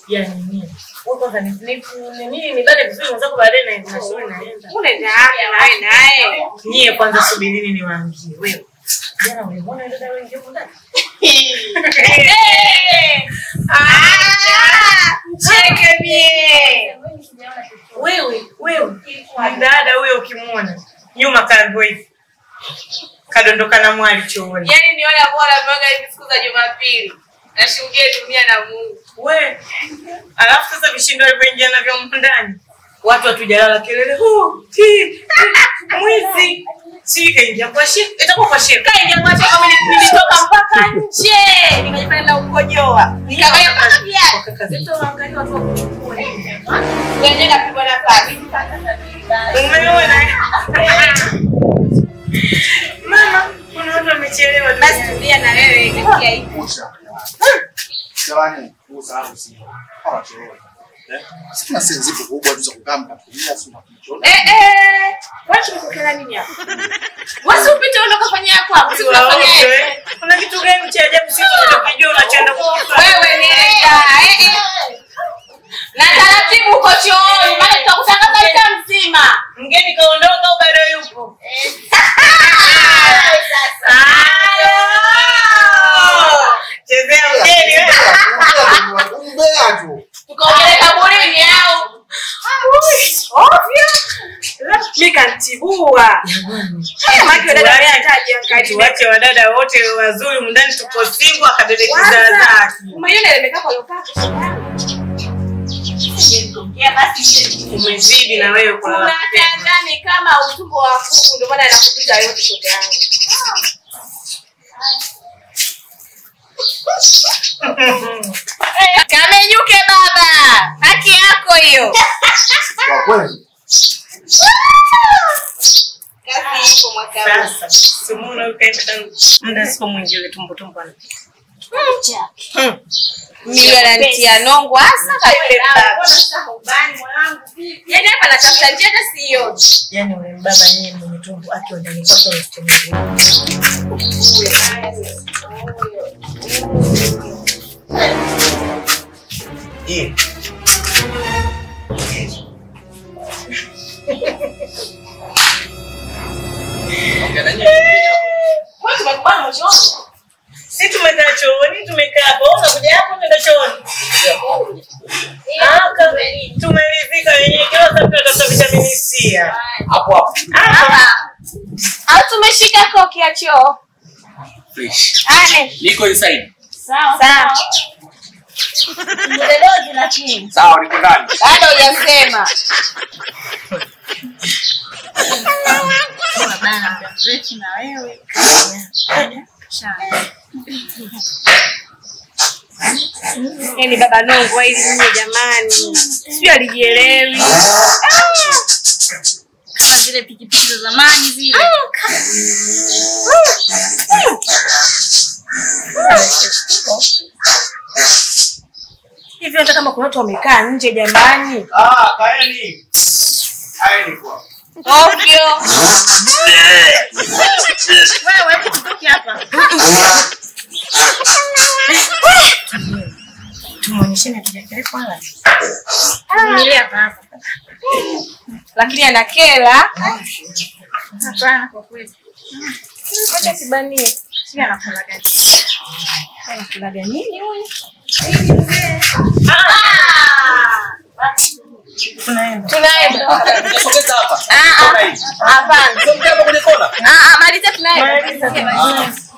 ya nini? Wewe kwanza ni ni ni- nini nibale vizuri mwenzako baadaye na na shule naenda. Unaenda wapi nawe naye? Nyie kwanza subirini niwaambie wewe. Jana ulimuona yule dada wengi huko ndani? Ah, Mcheke mie. Wewe, wewe. Dada huyo ukimwona nyuma kalivyo hivi. Kadondoka na mwali chooni. Yaani ni wale ambao wanapewaga hivi siku za Jumapili. Nashuhudia dunia na Mungu. We, alafu sasa vishindo alivyoingia navyo humu ndani, watu hatujalala kelele, "Hu, ti, ti, mwizi si kaingia kwa shi itakuwa kwa shi Kaingia kwa choo kama nili- nilitoka mpaka nje. Nikajifanya na ukojoa. Nikavaa mpaka viatu. kwa kaka zetu waangalia watu wa kuchukua nini. Wenyewe napigwa na pasi. Umeona? Mama, kuna watu wamechelewa. Basi tulia na wewe katika hii. Jamani, usahau si. Hawachelewa. Eh? Si tuna sehemu zipo kubwa tu za kukaa mkatumia si mnakichona. Eh eh. Wacha nikokela nini hapa? Wasi upite uondoka fanya yako hapo. Si unafanya Waote. yeye. Kuna kitu gani cha ajabu sisi tunajua unachoenda kukifanya? Wewe nenda. Eh eh. Na taratibu uko chooni, maana tutakutangaza mtaa mzima. Mgeni kaondoka au bado yupo? Halo. Chezea mgeni wewe. Umbea tu. Tukaongelea kaburini au? Mi kantibua. Tuwache wadada wote wazuri mndani tuko singo akabebe kizaa zake. Umezidi na wewe kwa Unatandani kama utumbo wa kuku, ndio maana nakupita yote shoga yangu. Kamenyuke baba, haki yako hiyo. Kwa kweli. Kazi ipo mwaka huu. sasa. Simona ukaenda tangu muda sipo mwingi ule tumbo tumbo. ana- Mimi ananitia nongo hasa kwa yule baba. Yaani hapa natafuta njia hata siyo. Yaani ule mbaba yeye mwenye tumbo akiwa ndani kwake unasikia. Eh. Ongea na nyinyi. Wewe tumekubana mchooni. Si tumekaa chooni, tumekaa hapo, unakuja hapo tunaenda chooni. Ah, kama tumeridhika wenyewe kila saa tunatafuta vitamini C. hapa. Hapo hapo. Hapa. Au tumeshika koki ya choo. Fresh. Ane. Niko inside. Sawa. Sawa, niko ndani. Bado hujasema. Yaani baba nongo hili mimi jamani. Sio alijielewi. kama zile pikipiki za zamani zile. Hivi hata kama kuna watu wamekaa nje jamani. Ah, kaeni. Kaeni kwa. Ovyo. Wewe tutoke hapa. Tumuonyesheni hatujakelekwa wala. Vumilia hapa hapa. Lakini anakela. Hapana kwa kweli. Acha kibanie. Sio anakula gani? Anakulaga nini huyu? Tunaenda. Tunaenda. Sogeza hapa. Ah, ah. Kona hii. Hapana. Sogeza hapa kwenye kona. Ah, ah, maliza tunaenda. Maliza.